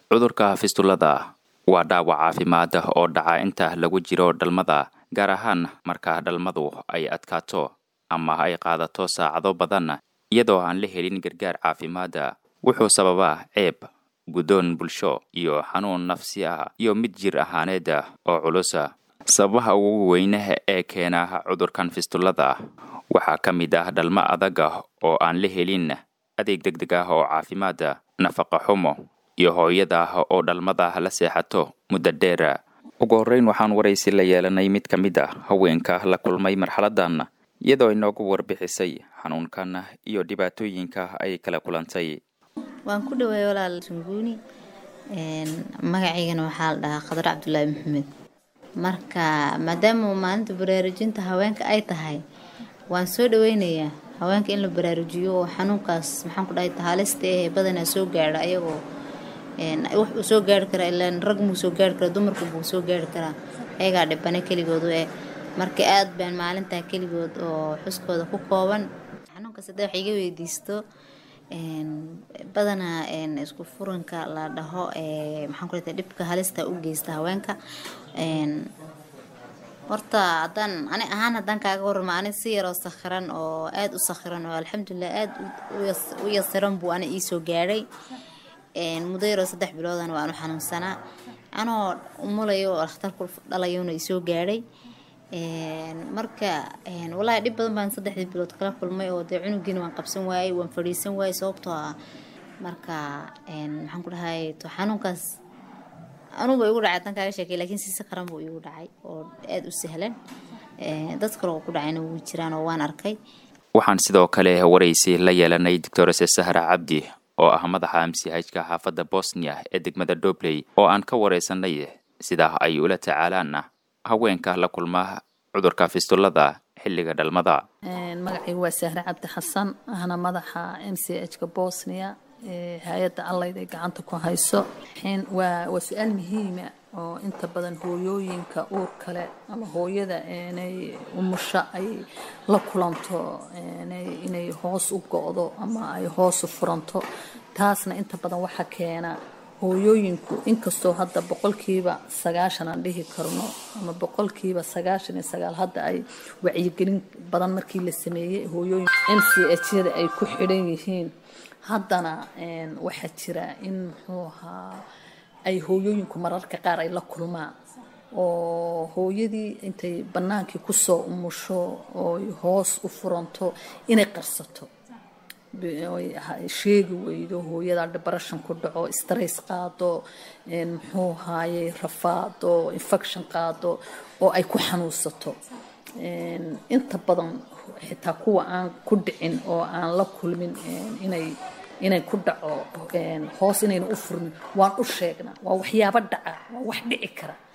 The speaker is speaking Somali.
cudurka fistulada waa dhaawac caafimaad oo dhaca inta lagu jiro dhalmada gaar ahaan marka dhalmadu ay adkaato ama ay qaadato saacado badan iyadoo aan la helin gargaar caafimaad wuxuu sababaa ceeb guddoon bulsho iyo xanuun nafsi ah iyo mid jir ahaaneed oo culus sababaha ugu weyne ee keena cudurkan fistulada waxaa ka mid ah dhalmo adag oo aan la helin adeeg deg deg ah oo caafimaad nafaqa xumo iyo hooyada oo dhalmada la seexato muddo dheer ugu horreyn waxaan waraysi la yeelanay mid ka mid a haweenka la kulmay marxaladan iyadoo inoogu warbixisay xanuunkan iyo dhibaatooyinka ay kala kulantay waan ku dhawaay walaal sunguuni magacaygana waxaa la dhahaa khadar cabdulaahi maxamed marka maadaama maalinta baraarujinta haweenka ay tahay waan soo dhaweynayaa haweenka in la baraarujiyo oo xanuunkaas maxaan ku dhahay halista eh badanaa soo gaadha ayagoo wax uu soo gaari karaa ilaan rag muu soo gaari karaa dumarku buu soo gaari karaa ayagaa dhibane keligoodu eh marka aad baan maalintaa keligood oo xuskooda ku kooban xanuunkaas hadda wax iga weydiisto badanaa isku furanka la dhaho maxaan ku leedahay dhibka halista u geysta haweenka horta haddaan ani ahaan haddaan kaaga warramo ani si yaroo sakhiran oo aada u sakhiran oo alxamdulilah aada u yasiran buu ani iisoo gaadhay muddo yaroo saddex biloodan waan u xanuunsanaa anoo umulayo oo dhakhtarku dhalayona isoo gaadhay marka walaahi dhib badan baan saddexdii bilood kala kulmay oo dee cunugiina waan qabsan waayey waan fadhiisan waayey sababtoo ah marka maxaan ku dhahay to xanuunkaas anugu igu dhacay tan kaaga sheekay laakiin si sakaran buu igu dhacay oo aada u sahlan dad kale oo ku dhacayna wuu jiraan oo waan arkay waxaan sidoo kale waraysi la yeelanay doctorese sahra cabdi oo ah madaxa amsihajka xaafadda bosnia ee degmada dobley oo aan ka waraysanay sida ay ula tacaalaan haweenka la kulma cudurka fistulada xilliga dhalmada magacaygu waa sahre cabdi xasan ahna madaxa m c h ka bosnia hay-adda allayd ay gacanta ku hayso waa su-aal muhiima oo inta badan hooyooyinka uur kale ama hooyada inay umusho ay la kulanto inay hoos u go-do ama ay hoos u furanto taasna inta badan waxaa keena hooyooyinku inkastoo hadda boqolkiiba sagaashan aan dhihi karno ama boqolkiiba sagaashan iyo sagaal hadda ay wacyigelin badan markii la sameeyey hooyooyin m c h yada ay ku xidhan yihiin haddana waxaa jira in muxuu ahaa ay hooyooyinku mararka qaar ay la kulmaan oo hooyadii intay bannaankii kusoo umusho ooy hoos u furanto inay qarsato sheegi weydo hooyada debarashan ku dhaco stress qaado muxuu haayey rafaado infection qaado oo ay ku xanuunsato inta badan xitaa kuwa aan ku dhicin oo aan la kulmin inay inay ku dhaco hoos inayna u furmin waan u sheegnaa waa waxyaabo dhaca waa wax dhici kara